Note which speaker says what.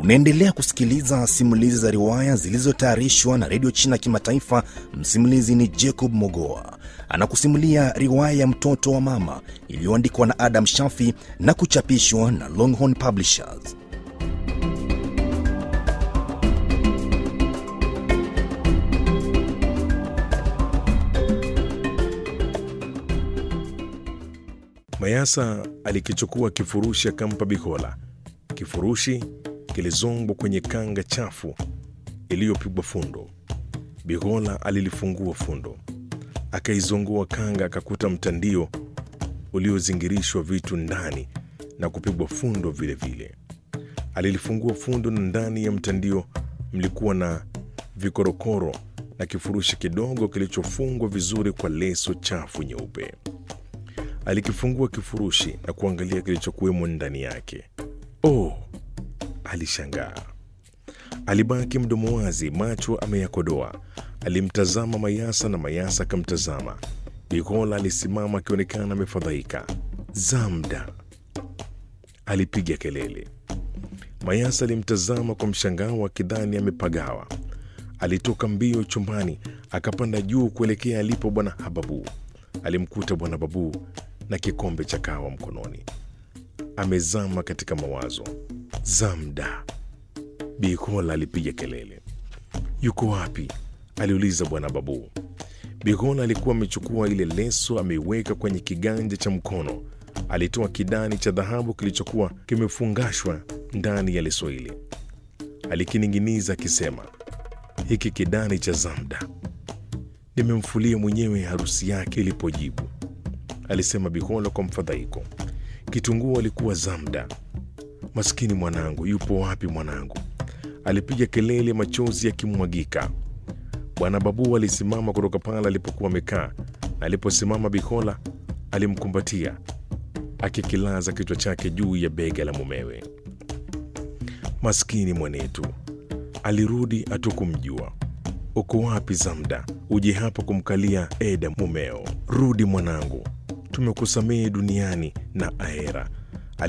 Speaker 1: Unaendelea kusikiliza simulizi za riwaya zilizotayarishwa na redio China Kimataifa. Msimulizi ni Jacob Mogoa, anakusimulia riwaya ya mtoto wa mama iliyoandikwa na Adam Shafi na kuchapishwa na Longhorn Publishers.
Speaker 2: Mayasa alikichukua kifurushi akampa Bikola. Kifurushi kilizongwa kwenye kanga chafu iliyopigwa fundo. Bikola alilifungua fundo, akaizongoa kanga, akakuta mtandio uliozingirishwa vitu ndani na kupigwa fundo vilevile vile. Alilifungua fundo na ndani ya mtandio mlikuwa na vikorokoro na kifurushi kidogo kilichofungwa vizuri kwa leso chafu nyeupe. Alikifungua kifurushi na kuangalia kilichokuwemo ndani yake. Oh, alishangaa. Alibaki mdomo wazi, macho ameyakodoa. Alimtazama Mayasa na Mayasa akamtazama. Bikola alisimama akionekana amefadhaika. Zamda, alipiga kelele. Mayasa alimtazama kwa mshangao akidhani amepagawa. Alitoka mbio chumbani akapanda juu kuelekea alipo bwana Hababu. Alimkuta bwana Babu na kikombe cha kahawa mkononi, amezama katika mawazo. Zamda, Bikola alipiga kelele. Yuko wapi? aliuliza bwana Babu. Bikola alikuwa amechukua ile leso ameiweka kwenye kiganja cha mkono. Alitoa kidani cha dhahabu kilichokuwa kimefungashwa ndani ya leso ile, alikining'iniza akisema, hiki kidani cha Zamda nimemfulia mwenyewe harusi yake ilipojibu, alisema Bikola kwa mfadhaiko. Kitunguu alikuwa Zamda. Maskini mwanangu, yupo wapi mwanangu? Alipiga kelele, machozi yakimwagika. Bwana Babu alisimama kutoka pale alipokuwa amekaa, na aliposimama Bikola alimkumbatia akikilaza kichwa chake juu ya bega la mumewe. Maskini mwanetu, alirudi hatukumjua. Uko wapi Zamda? Uje hapa kumkalia Eda mumeo. Rudi mwanangu, tumekusamehe duniani na ahera.